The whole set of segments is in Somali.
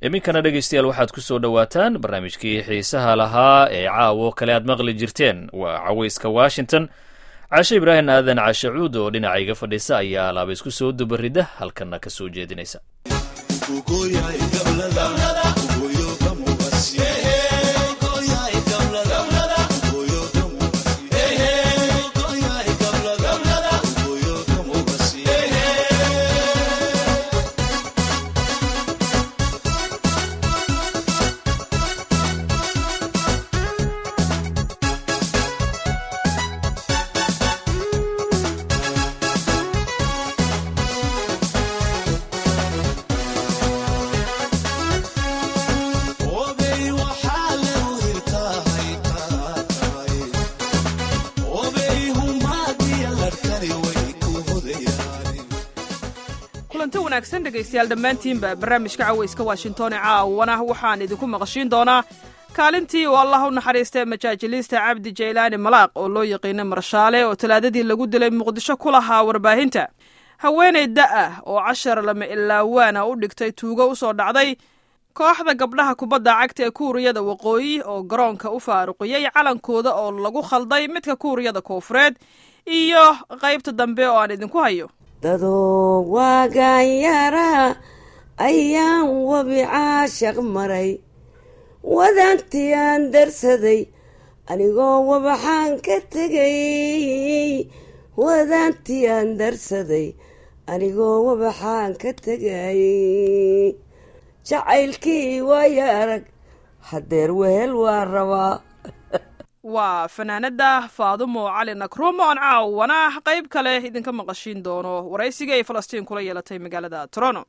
iminkana dhegaystayaal waxaad ku soo dhowaataan barnaamijkii xiisaha lahaa ee caawo kale aad maqli jirteen waa cawayska washington cashe ibraahim aadan cashe cuud oo dhinacayga fadhiisa ayaa alaaba isku soo dubarida halkanna ka soo jeedinaysa kulanti wanaagsan dhegaystayaal dhammaantiinba barnaamijka cawayska washington ee caawana waxaan idinku maqashiin doonaa kaalintii uu allah u naxariistay majaajiliista cabdi jaylaani malaaq oo loo yaqiinay marshaale oo talaadadii lagu dilay muqdisho ku lahaa warbaahinta haweenay da-ah oo cashar lama ilaawaana u dhigtay tuugo u soo dhacday kooxda gabdhaha kubadda cagta ee kuuriyada waqooyi oo garoonka u faaruqiyey calankooda oo lagu khalday midka kuuriyada koofureed iyo qaybta dambe oo aan idinku hayo dadoo waagaanyara ayaan wabi caashaq maray wadantii aan darsaday anigoo wabaxaan ka tegay wadantii aan darsaday anigoo wabaxaan ka tegay jacaylkii waaya arag hadeer wehel waa rabaa waa fanaanada faadumo cali nakrumo aan caawana qayb kale idinka maqashiin doono waraysiga ay falastiin kula yeelatay magaalada toronto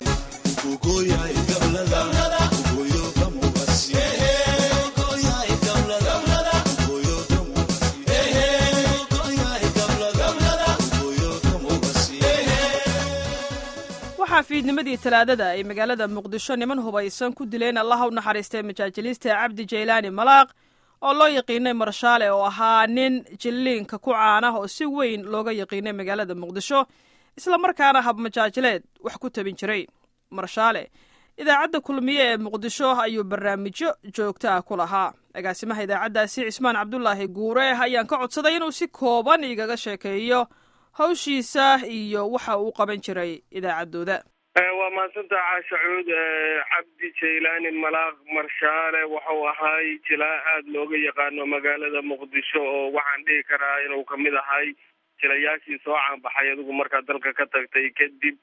waxaa fiidnimadii talaadada ay magaalada muqdisho niman hubaysan ku dileen allaha u naxariistay majaajiliista cabdi jaylaani malaaq oo loo yaqiinay marshaale oo ahaa nin jilliinka ku caana oo si weyn looga yaqiinay magaalada muqdisho islamarkaana habmajaajileed wax ku tabin jiray marshaale idaacadda kulmiye ee muqdisho ayuu barnaamijyo joogto ah ku lahaa agaasimaha idaacaddaasi cismaan cabdulaahi guure ayaan ka codsaday inuu si kooban igaga sheekeeyo hawshiisa iyo waxa uu qaban jiray idaacaddooda waa mahadsanta caasha cuud cabdi jaylaani malaaq marshaale wuxuu ahay jilaa aada looga yaqaano magaalada muqdisho oo waxaan dhihi karaa inuu kamid ahay jilayaashii soo caanbaxay adigu markaa dalka ka tagtay kadib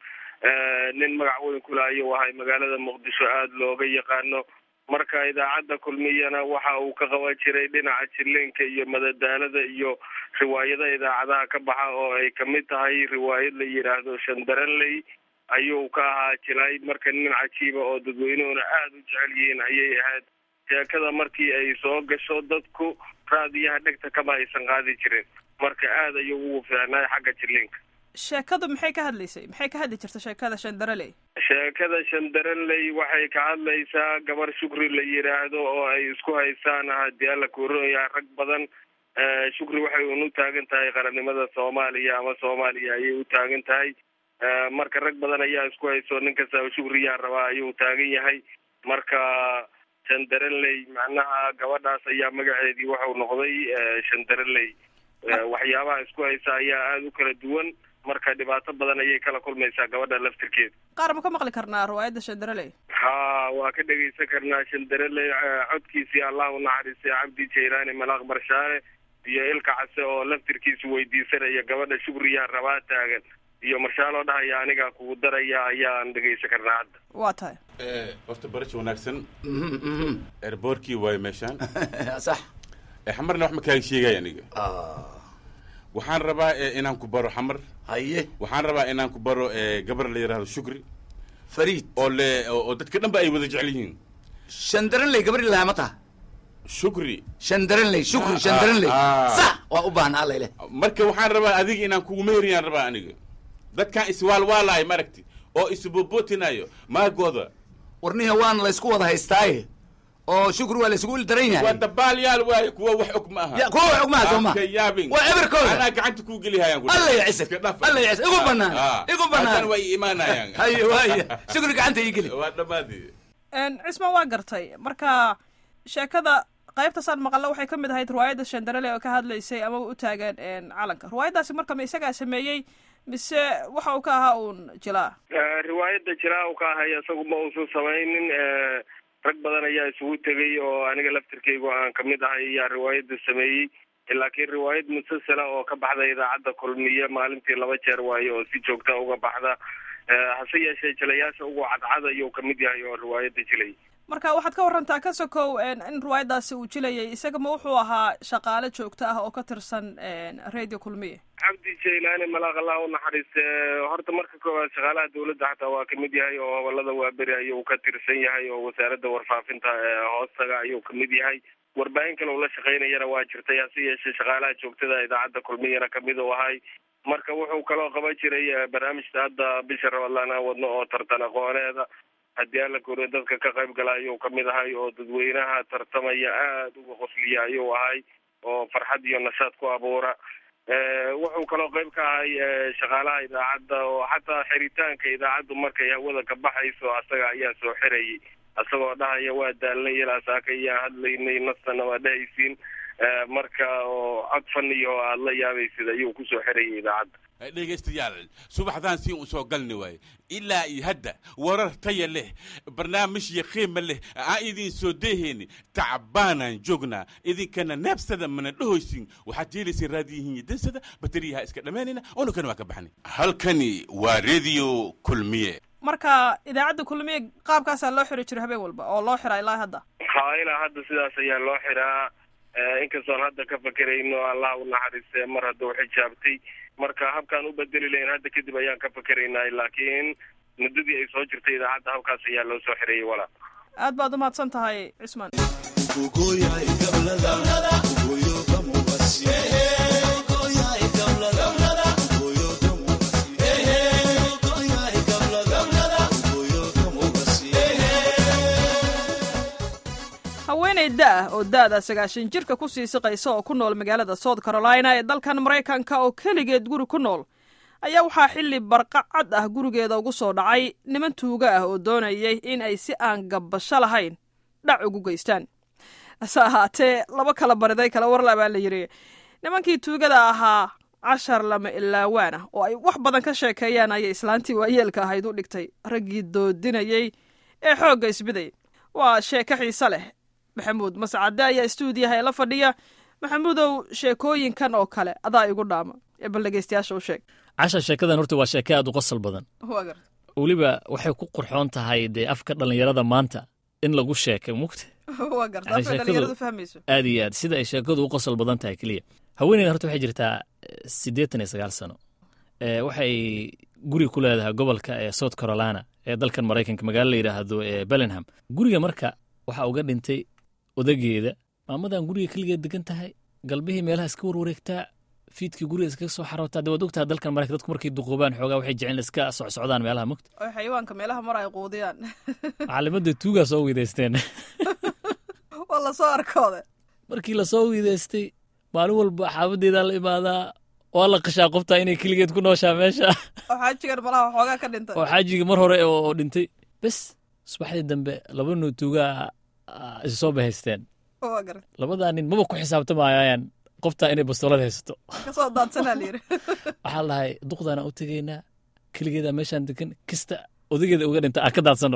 nin magac weyn kule ayuu ahay magaalada muqdisho aada looga yaqaano marka idaacadda kulmiyana waxa uu ka qaban jiray dhinaca jileenka iyo madadaalada iyo riwaayada idaacadaha ka baxa oo ay kamid tahay riwaayad la yidhaahdo shandaranley ayuu ka ahaa jilay marka nin cajiiba oo dadweynuhuna aada u jecel yihiin ayay ahayd sheekada markii ay soo gasho dadku raadiyaha dhegta kama aysan qaadi jirin marka aada ayuu ugu fiicnaay xagga jiliinka sheekadu maxay ka hadlaysay maxay ka hadli jirta sheekada shandaraley sheekada shandaranley waxay ka hadlaysaa gabar shukri la yidhaahdo oo ay isku haysaan haddii alla kuurinaya rag badan shukri waxay un u taagan tahay qarannimada soomaaliya ama soomaaliya ayay u taagan tahay marka rag badan ayaa isku hayso nin kastaba shukriyaa rabaa ayuu taagan yahay marka shandaranley macnaha gabadhaas ayaa magaceedii waxau noqday shandaranley waxyaabaha isku haysa ayaa aada u kala duwan marka dhibaato badan ayay kala kulmaysaa gabadha laftirkeeda qaar ma ka maqli karnaa riwaayadda shandaraley ha waa ka dhegaysan karnaa shandaraley codkiisii allah u naxariistay cabdi jaylaani malaaq marshaale iyo ilka case oo laftirkiisa weydiisanaya gabadha shukriyaa rabaa taagan iyo marshaaloo dhahaya anigaa kugu daraya ayaan dhegaysan karnaa hadda waa tahay horta barash wanaagsan erboorkii waayo meeshaan sax xamarna wax ma kaaga sheegay aniga waxaan rabaa inaan ku baro xamar haye waxaan rabaa inaan ku baro gabar la yidhaahdo shukri fariid oo le oo dadka dhan ba ay wada jecel yihiin shandaranley gabadhi lahaa ma taha shukri shandaranley shukri shandaranley sax waa u baahnaa alla ileh marka waxaan rabaa adiga inaan kugu meheriyaan rabaa aniga dadkan iswaalwaalaay maragti oo isbobootinayo maagooda warniha waana laysku wada haystaaye oo shukri waa laysugu il daran waa yahay dabaalyaal waaye kuwa wax og ma aha Ya, kuwa wax og ma aha, soo ma? Afka yaabin Waa eberkooda. anaa gacanta kuu gelihayaan alla ya cisir alla ya cisir igu banaan igu banaan way imaanayaan haye waaya shukri gacanta ii geli waa dhammaadii cismaan waa gartay marka sheekada qaybtaasaan maqalla waxay ka mid ahayd riwaayadda shandarele oo ka hadlaysay ama u taagan calanka riwaayaddaasi marka ma isagaa sameeyey mise waxa uu ka ahaa uun jilaa riwaayadda jilaa uu ka ahay isagu ma uusan samaynin rag badan ayaa isugu tegay oo aniga laftirkaygu aan kamid ahay ayaa riwaayadda sameeyey laakiin riwaayad musalsala oo ka baxda idaacadda kulmiye maalintii laba jeer waayo oo si joogta uga baxda hase yeeshee jilayaasha ugu cadcad ayuu kamid yahay oo riwaayadda jilay marka waxaad ka warantaa ka sokow in riwaayaddaasi uu jilayay isaga ma wuxuu ahaa shaqaale joogto ah oo ka tirsan radio kulmiye cabdi jaylaani malaaq allah u naxariiste horta marka koowaad shaqaalaha dawladda xataa waa kamid yahay oo gobolada waaberi ayuu ka tirsan yahay oo wasaaradda warfaafinta hoostaga ayuu kamid yahay warbaahin kale uu la shaqaynayana waa jirtay hase yeeshee shaqaalaha joogtada idaacadda kulmiyana kamid u ahay marka wuxuu kaloo qaban jiray barnaamijta hadda bisha rabadlaan aan wadno oo tartan aqooneeda haddii alla koriyo dadka ka qayb gala ayuu kamid ahay oo dadweynaha tartamaya aada uga qosliya ayuu ahay oo farxad iyo nashaad ku abuura wuxuu kaloo qayb ka ahay shaqaalaha idaacadda oo xataa xiritaanka idaacaddu markay hawada ka baxayso asaga ayaa soo xirayay isagoo dhahaya waa daalnay ilaa saaka iyaan hadlaynay nastana waa dhahaysiin marka oo cod faniyo oo aada la yaabaysid ayuu kusoo xirayay idaacadda dhegaystayaal subaxdaan si u soo galni waaye ilaa iyo hadda warar taya leh barnaamijya qiima leh aan idin soo deehayni tacbaanaan joognaa idinkana neebsada mana dhahoysin waxaad yeelaysa raadiyihiin dansada bateriyaha iska dhammaanayna unukana waa ka baxnay halkani waa radio kulmiye marka idaacadda kulmiye qaabkaasaa loo xiri jiro habeen walba oo loo xiraa ilaa hadda ha ilaa hadda sidaas ayaa loo xiraa inkastoon hadda ka fakerayno allah u naxariiste mar hadduu xijaabtay marka habkaan u bedeli lahayn hadda kadib ayaan ka fakeraynaa laakiin muddadii ay soo jirtay idaacadda habkaas ayaa loo soo xirayay walaa aad baad umahadsan tahay cismaan haweeney da-ah oo da-da sagaashan jirka ku sii siqaysa oo ku nool magaalada south carolina ee dalkan maraykanka oo keligeed guri ku nool ayaa waxaa xilli barqa cad ah gurigeeda ugu soo dhacay niman tuuga ah oo doonayay in ay si aan gabbasho lahayn dhac ugu geystaan hase ahaatee laba kala bariday kala warla baa la yidhi nimankii tuugada ahaa cashar lama ilaawaan ah oo ay wax badan ka sheekeeyaan ayay islaantii waayeelka ahayd u dhigtay raggii doodinayey ee xoogga isbiday waa sheeko xiise leh maxamuud mascade ayaa stuudiyaha ee la fadhiya maxamuudow sheekooyinkan oo kale adaa igu dhaama ee bal dhegeystayaasha u sheeg casha sheekadan horta waa sheeke aad u qosol badan weliba waxay ku qurxoon tahay dee afka dhallinyarada maanta in lagu sheekay mugta aad iyo aad sida ay sheekadu u qosol badan tahay keliya haweeneyda horta waxay jirtaa siddeetan iyo sagaal sano waxay guri ku leedahay gobolka ee south carolina ee dalkan maraykanka magaalo la yidhaahdo ee bellingham guriga marka waxaa uga dhintay odageeda maamadan guriga keligeed degan tahay galbihii meelaha iska warwareegtaa fiidkii guriga iskaga soo xarootaa dee waad ogtaha dalkan maraykan dadku markay duquubaan xoogaa waxay jecel iska socsocdaan meelaha mugta oo xayawaanka meelaha mar ay quudiyaan macalimadda tuugaa soo weydaysteen waa lasoo arkooda markii lasoo weydaystay maalin walba xaabadeedaa la imaadaa waa la qashaa qoftaa inay keligeed ku nooshaa meesha oo xaajigan malaha waxoogaa ka dhintay oo xaajigii mar hore oo dhintay bes subaxdii dambe laba noo tuugaa isu soo bahaysteen labadaa nin maba ku xisaabtamayaan qoftaa inay bastoolad haysato kasoo daadsanaa la yidhi waxaa lahay duqdaana u tegaynaa keligeedaa meeshaan degan kista odageeda uga dhinta aan ka daadsano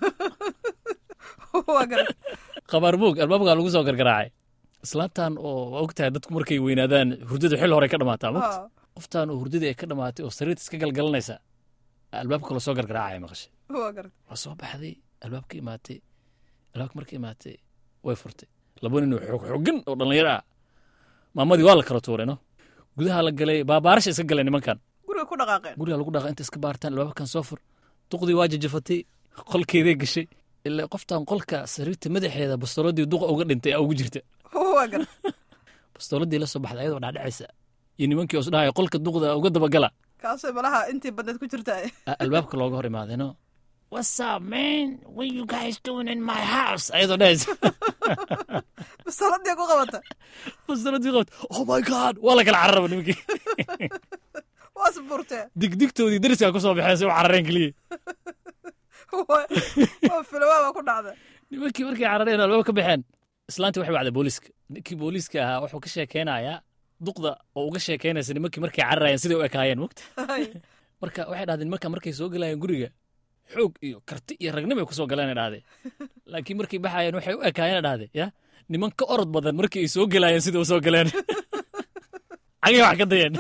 qabaar moog albaabkaa lagu soo gargaraacay islaantan oo waa og tahay dadku markay weynaadaan hurdada xil hore ka dhamaataa mogta qoftan oo hurdadii ay ka dhamaatay oo sariirta iska galgalanaysa albaabka kala soo gargaraacaya maqashay waa soo baxday albaabka imaatay albaabka marka imaatay way furtay laba nin oo xoog xoogan oo dhallinyaro ah maamadii waa la kala tuuray no gudaha la galay baabaarasha iska galeen nimankan guriga ku dhaqaaqeen guriga lagu dhaqa inta iska baartaan albaabkan soo fur duqdii waa jajafatay qolkeeday gashay ilaa qoftan qolka sariirta madaxeeda bastooladii duqa uga dhintay aa ugu jirta bastooladii la soo baxday ayadoo dhacdhacaysa iyo nimankii os dhahaya qolka duqda uga dabagala kaasay malaha intii badneed ku jirta albaabka looga hor imaadayno what's up man what you guys doing in my house ayadoo dhahaysa bastooladii ku qabata bastooladii qabata oh my god waa la kala cararaba nimankii waas burtee digdigtoodii dariskaa ku soo baxeen si u carareen keliya waa filawaaba ku dhacda nimankii markay carareen albaab ka baxeen islaantii waxay wacday booliiska ninkii booliiska ahaa wuxuu ka sheekeynayaa duqda oo uga sheekeynaysa nimankii markay cararayeen siday u ekaayeen mugta marka waxay dhahdeen nimanka markay soo galayeen guriga xoog iyo karti iyo ragnimo ay ku soo galeen dhahdeen laakiin markay baxayeen waxay u ekaayeen dhahde ya niman ka orod badan markii ay soo galayeen sida u soo galeen cagay wax ka dayeen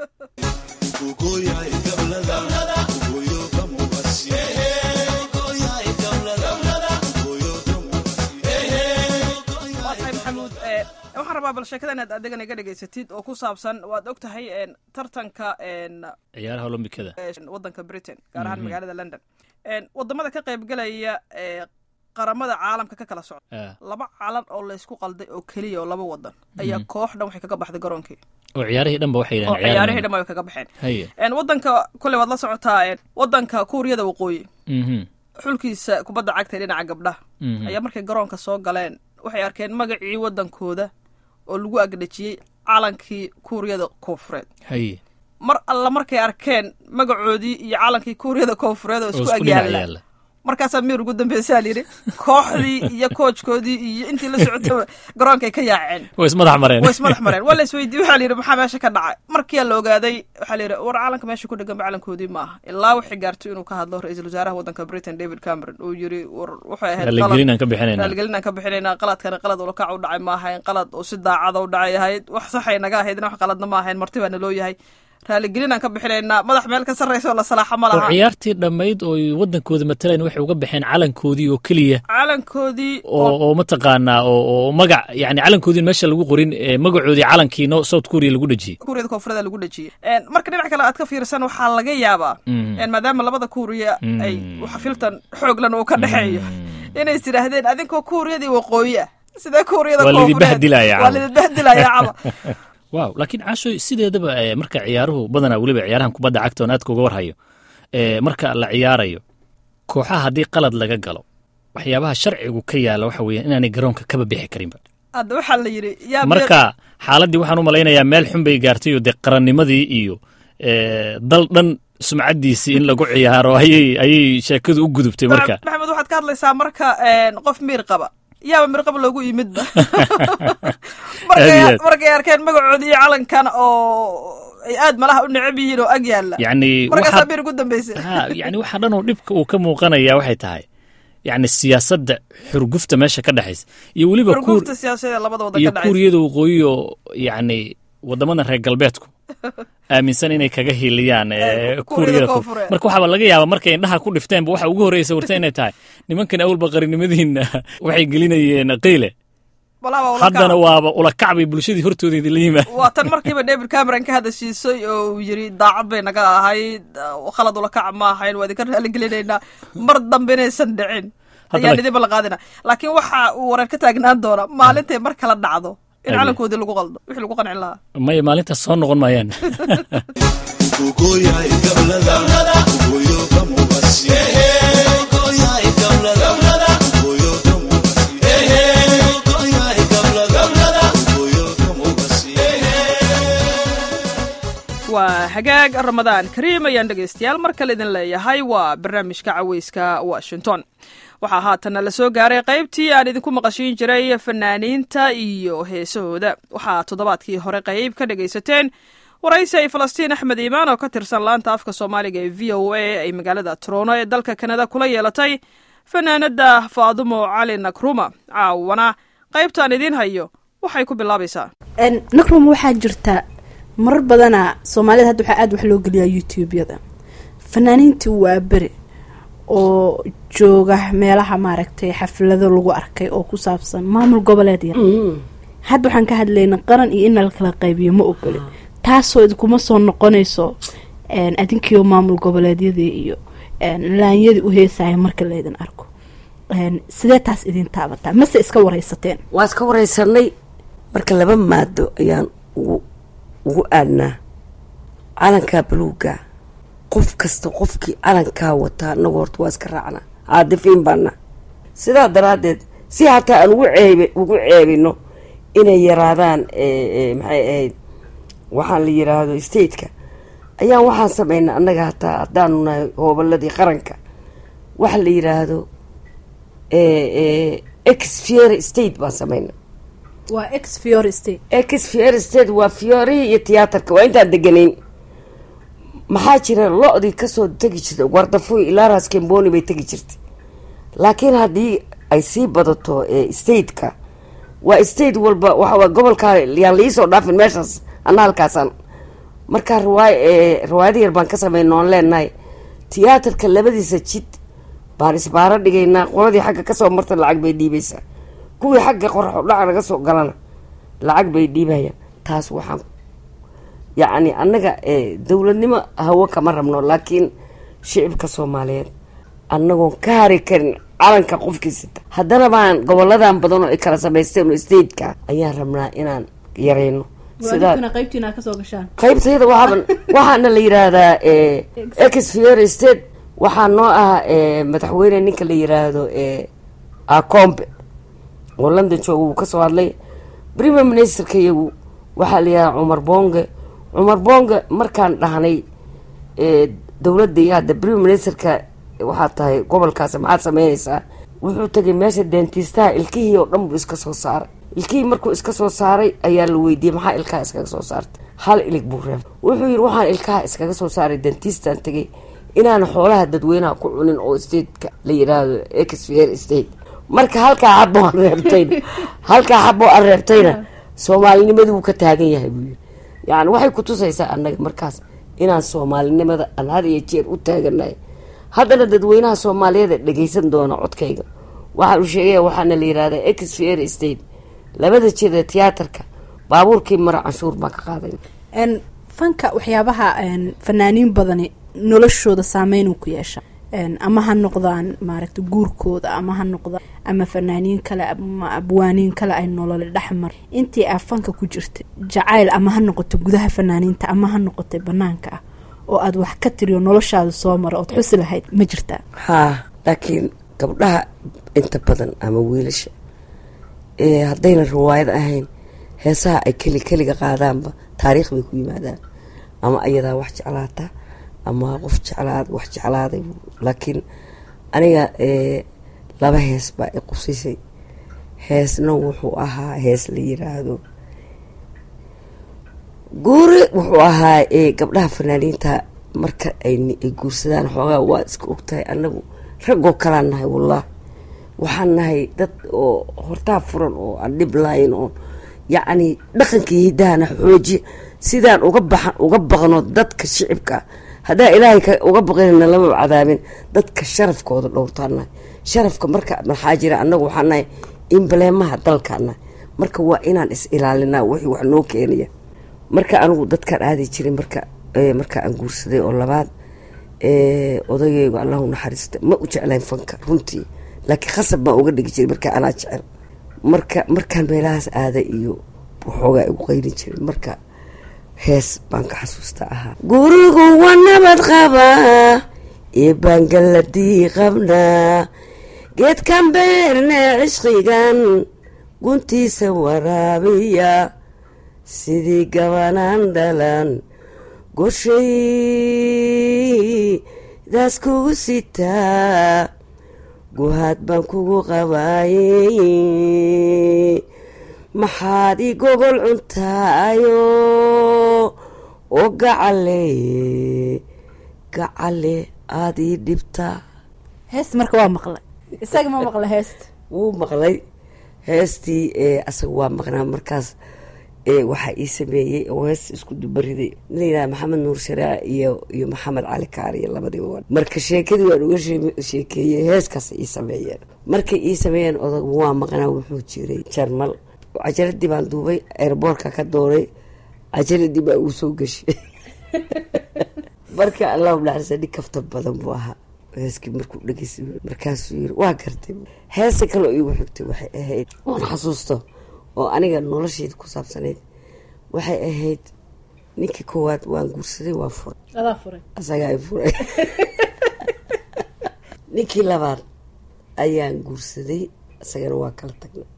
waa tahay maxamuud ee, waxaan rabaa bal sheekada inaad adegan iga dhegaysatid oo ku saabsan waad og tahay een, tartanka een, ciyaaraha olombikada ee, waddanka britain gaar ahaan magaalada london Een, wadamada ka qaybgalaya ee qaramada caalamka ka kala socda Ah, laba calan oo laysku qalday oo keliya oo laba wadan ayaa koox dhan waxay kaga baxday garoonkii oo ciyaarihii dhanba waxay oo yidhahdeen ciyaarihii dhan way kaga baxeen haye Een, wadanka kule waad la socotaa een, wadanka kuuriyada waqooyi mhm xulkiisa kubadda cagta ee dhinaca gabdhaha mhm ayaa markay garoonka soo galeen waxay arkeen magacii wadankooda oo lagu agdhajiyey calankii kuuriyada koonfureed haye mar alla markay arkeen magacoodii iyo calankii kuuriyada koonfureed oo oo isku isku dhinac agyaala yaalla markaasaa miir ugu dambeysaa layidhi kooxdii iyo koojkoodii iyo intii la socotaba garoonkay ka yaaceen way ismadax mareen way ismadax mareen waa la isweydiiyey waxaa layidhi maxaa meesha ka dhacay markiyaa la ogaaday waxaa layidhi war calanka meesha ku dhegan calankoodii ma aha ilaa waxay gaartay inuu ka hadlo ra-iisul wasaaraha waddanka britain david cameron uu yidhi war waxay ahayd qalad- raaligelin aan ka bixinayna raaligelin aan ka bixinayna qaladkana qalad ulakac u dhacay ma ahayn qalad oo si daacada u dhacay ahayd wax saxay naga ahaydna wax qaladna ma ahayn marti baana loo yahay raaligelin aan ka bixinaynaa madax meel ka sarraysa oo la salaaxa ma oo laha ciyaartii dhammayd oo ay waddankooda mataleen waxay uga baxeen calankoodii oo keliya calankoodii oo oo mataqaanaa oo oo magac yani calankoodii meesha lagu qorin ee magacoodii calankii no south korea lagu dhejiyey kuuriyada koonfureed lagu dhejiyey Een, marka dhinac kale aad ka fiirsan waxaa laga yaabaa Mm. een, maadaama labada kuuriya Mm. ay xafiltan xooglan uu ka dhexeeyo inay is yidhaahdeen adinkoo kuuriyadii waqooyi ah sidee kuuriyada Waa laidin koonfureed bahdilayaa waa caba. laidin bahdilayaa caba waaw laakiin cashoy sideedaba eh, marka ciyaaruhu badanaa weliba ciyaarahan kubadda cagta oon aadka uga warhayo eh, marka la ciyaarayo kooxaha haddii qalad laga galo waxyaabaha sharcigu ka yaala waxa weeyaan inaanay garoonka kaba bixi karinba hadda waxaa la yidhi yaa marka xaaladdii waxaan u malaynayaa meel xun bay gaartay oo dee qarannimadii iyo eh, dal dhan sumcaddiisii in lagu ciyaaro ayay ayay sheekadu u gudubtay marka maxamed waxaad ka hadlaysaa marka een, qof miir qaba yaaba miir qaba loogu yimidba Aad iyo markay aad. markay arkeen magacoodii iyo calankan oo ay aad malaha u necab yihiin oo ag yaalla yacni markaasaa waxaa miir ugu dambeysay ha yani waxa dhan oo dhibka uu ka muuqanaya waxay tahay yacni siyaasadda xurgufta meesha ka dhexaysa iyo weliba kuur xurgufta siyaasadeed labada wadan iyo ka dhacaysa kuuriyada waqooyi oo yacni waddamadan reer galbeedku aaminsan inay kaga hiliyaan eh, Kuuriyada kuuriyada koonfur koonfureed. marka waxaaba laga yaabaa markay indhaha ku dhifteenba waxa ugu horreysa warta inay tahay nimankan awalba qarinimadiina waxay gelinayeen qiile walaaba ula haddana kaca. waaba ulakac bay bulshadii hortoodeedii la yimaad waa tan markiiba david cameron ka hadashiisay oo uu yidhi daacad bay naga ahayd uh, khalad ula kaca ma ahayn waa idinka raaligelinaynaa mar dambe inaysan dhicin Haddana- ayaan idinba la qaadina laakiin waxa uu wareer ka taagnaan doona maalintay mar kala dhacdo in Ade. calankoodii lagu qaldo wixii lagu qancin lahaa maya maalintaas soo noqon maayaan waa hagaag ramadaan kariim ayaan dhegaystayaal mar kale idin leeyahay waa barnaamijka caweyska washington waxaa haatana la soo gaaray qaybtii aan idinku maqashiin jiray fanaaniinta iyo heesahooda waxaa toddobaadkii hore qayb ka dhegaysateen waraysi ay falastiin axmed iimaan oo ka tirsan laanta afka soomaaliga ee v o a ay magaalada toronto ee dalka kanada kula yeelatay fanaanada faadumo cali nakruma caawana qaybtaan idiin hayo waxay ku bilaabaysaa nakrum waxaa jirta marar badana soomaalida hadda waxaa aada wax loo geliyaa youtube-yada fanaaniintii waa beri oo jooga meelaha maaragtay xaflado lagu arkay oo ku saabsan maamul goboleed yar hadda waxaan ka hadlayna qaran iyo in la kala qaybiyo ma ogolin taasoo idinkuma soo noqonayso adinkiio maamul goboleedyadii iyo laanyadii u heesaya marka laydin arko sidee taas idin taabataa mase iska waraysateen waa iska waraysanay marka laba maado ayaan ugu ugu aadnaa calankaa baluuga qof kasta qofkii calankaa wataa anagu horta waa iska raacnaa caadifiin baana sidaa daraaddeed si hataa aan ugu ceeb ugu ceebino inay yaraadaan maxay ahayd waxaan la yiraahdo stateka ayaan waxaan sameynaa annaga hataa haddaanu nahay hoobaladii qaranka waxa la yidhaahdo ex fiore state baan samayna waa ex fiore state ex fiore state waa fiorihii iyo tiyaatarka waa intaan deganayn maxaa jira lo-dii kasoo tegi jirtay wardafuy ilaa raas kemboni bay tegi jirtay laakiin haddii ay sii badato stateka waa state walba waxawa gobolkaa yaan liisoo dhaafin meeshaas ana halkaasaan markaa riwaay riwaayada yar baan ka sameyn oon leenahay tiyaatarka labadiisa jid baan isbaaro dhigaynaa qoladii xagga kasoo marta lacag bay dhiibaysaa kuwii xagga qoraxo dhaca naga soo galana lacag bay dhiibayaan taas waxaan yacni annaga dowladnimo hawo kama rabno laakiin shicibka soomaaliyeed annagoon ka hari karin calanka qofkiisita haddana baan goboladan badan oo ay kala samaysteen oo stateka ayaan rabnaa inaan yarayno sidaa qaybtiina kasoo gashaan qaybtayda waxaa waxaana la yiraahdaa ex fiore state waxaa noo ah madaxweyne ninka la yiraahdo acombe oo london jooga wuu kasoo hadlay premier ministerka iyagu waxaa la yihahdaa cumar bonge cumar bonge markaan dhahnay dowladda iyo hadda premier ministerka waxaa tahay gobolkaasi maxaad sameynaysaa wuxuu tegay meesha dentistaha ilkihii oo dhan buu iska soo saaray ilkihii markuu iska soo saaray ayaa la weydiiyey maxaa ilkaha iskaga soo saartay hal ilig buu reebay wuxuu yidhi waxaan ilkaha iskaga soo saaray dentistan tegay inaan xoolaha dadweynaha ku cunin oo stateka la yiraahdo exfier state marka halkaa xabo aan reebtayna halkaa xabo aan reebtayna soomaalinimadu wuu ka taagan yahay buu yiri yani waxay kutusaysaa annaga markaas inaan soomaalinimada aan had iyo jeer u taaganahay haddana dadweynaha soomaaliyeed ee dhageysan doona codkayga waxaan u sheegaya waxaana la yirahdaa exfier state labada jir ee tiyaatarka baabuurkii mara canshuur baan ka qaaday fanka waxyaabaha fanaaniin badani noloshooda saameyn uu ku yeesha ama ha noqdaan maaragta guurkooda ama ha noqdaan ama fanaaniin kale ama abwaaniin kale ay nolole dhexmar intii aa fanka ku jirta jacayl ama ha noqoto gudaha fanaaniinta ama ha noqotay banaanka ah oo aada wax ka tiriyo noloshaada soo mara ood xusi lahayd ma jirtaa haa laakiin gabdhaha inta badan ama wiilasha haddayna riwaayad ahayn heesaha ay keli keliga qaadaanba taariikh bay ku yimaadaan ama ayadaa wax jeclaata ama qof jeclaad wax jeclaaday laakiin aniga laba hees baa i qusisay heesna wuxuu ahaa hees la yiraahdo guuri wuxuu ahaa gabdhaha fanaaniinta marka ay guursadaan xoogaa waa iska ogtahay anagu raggoo kalaan nahay wallah waxaan nahay dad oo hortaa furan oo aan dhib lahayn oo yacni dhaqankii hiddahana xooji sidaan uga baxan uga baqno dadka shicibka haddaa ilaahay ka uga baqinayna lama cadaabin dadka sharafkooda dhowrtaan nahay sharafka marka maxaa jira annagu waxaan nahay imbaleemaha dalkaan nahay marka waa inaan is ilaalinaa wixii wax noo keenaya marka anigu dadkaan aadi jiray marka marka aan guursaday oo labaad odagaygu allahu naxariista ma u jeclayn fanka runtii laakiin khasab baan uga dhigi jiray marka anaa jecel marka markaan meelahaas aada iyo waxoogaa igu qayrin jiray marka hees baan ka xasuusta ahaa gurigu waa nabad qabaa iyo baangaladii qabnaa geedkan beerne cishqigan guntiisa waraabiya sidii gabanaan dhalan goshay daas kugu sitaa guhaad baan kugu qabaayey maxaad i gogol cuntaayo oo gacale gacale aada ii dhibtaa heesta marka waa maqlay isaga ma maqla heesta wuu maqlay heestii asaga waa maqnaa markaas waxaa ii sameeyey oo hees isku dubariday la yidhaha maxamed nuur sharaa iyo iyo maxamed cali kaariyo labadiiba marka sheekadii waan uga sheekeeyey heeskaas ii sameeyeen markay ii sameeyeen odag waa maqnaa wuxuu jiray jarmal cajaladii baan duubay airboortka ka dooray cajaladii baa uu soo geshay marka allahu naxarisa nin kafta badan buu ahaa heeskii markuu dhegeysa markaasuu yiri waa gartay heesa kaloo iigu xigtay waxay ahayd oon xasuusto oo aniga nolosheeda ku saabsanayd waxay ahayd ninkii koowaad waan guursaday waan furay adaa furay asagaa i furay ninkii labaad ayaan guursaday isagana waa kala tagnay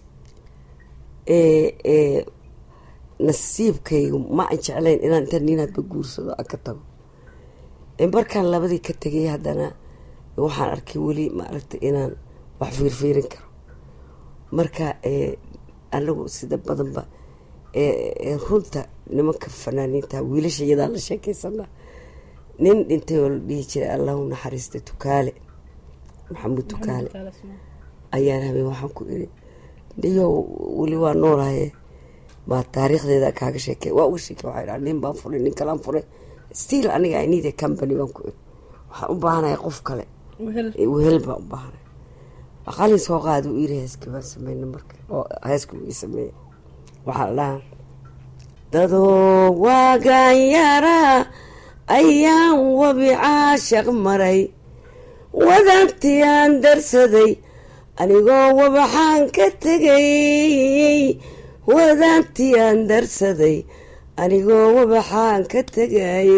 nasiibkaygu ma aan jeclayn inaan inta nin hadba guursado aan ka tago markaan labadii ka tegay haddana waxaan arkay weli maaragtay inaan wax fiirfiirin karo marka anagu sida badanba runta nimanka fanaaniinta wiilasha iyadaa la sheekeysanaa nin dhintay oo la dhihi jiray allahu naxariista tukaale maxamuud tukaale ayaan habeen waxaan ku iri niyo weli waa noolahaye baa taariikhdeeda kaaga sheekey waa uga sheekey waxay dhaha nin baan furay nin kalaan furay still aniga i need a company baan ku iri waxaan u baahanaya qof kale wehel baan u baahanay qalin soo qaada u iri heeska baan sameyna marka oo heeska uu ii sameeyey waxaa la dhahaa dadoo waagaan yaraa ayaan wabi caashaq maray wadantii aan darsaday anigoo wabaxaan ka tegay wadaantii aan darsaday anigoo wabaxaan ka tegay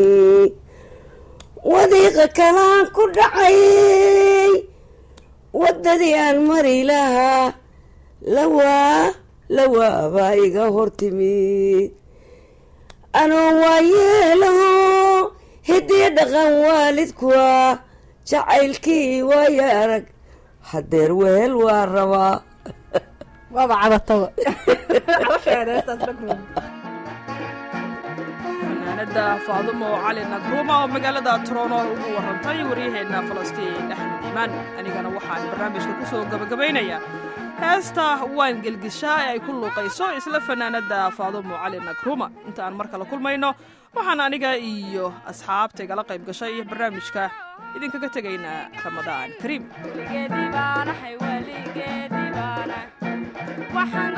wadiiqa kalaan ku dhacay waddadii aan mari lahaa lawaa lawaa baa iga hortimid anoo waa yeelaho hiddii dhaqan waalidkuwa jacaylkii waaya arag hadeer wehel waa rabaa waaba cabataba fanaanada faadumo cali nagruuma oo magaalada trono ugu warantay waryaheena falastiin axmed iimaan anigana waxaan barnaamijka ku soo gabagabaynayaa heesta waan gelgishaa ee ay ku luuqayso isla fanaanada faadumo cali nagruuma inta aan mar kale kulmayno waxaan aniga iyo asxaabta igala qayb gashay barnaamijka idinkaga tegaynaa ramadaan kariim waxaan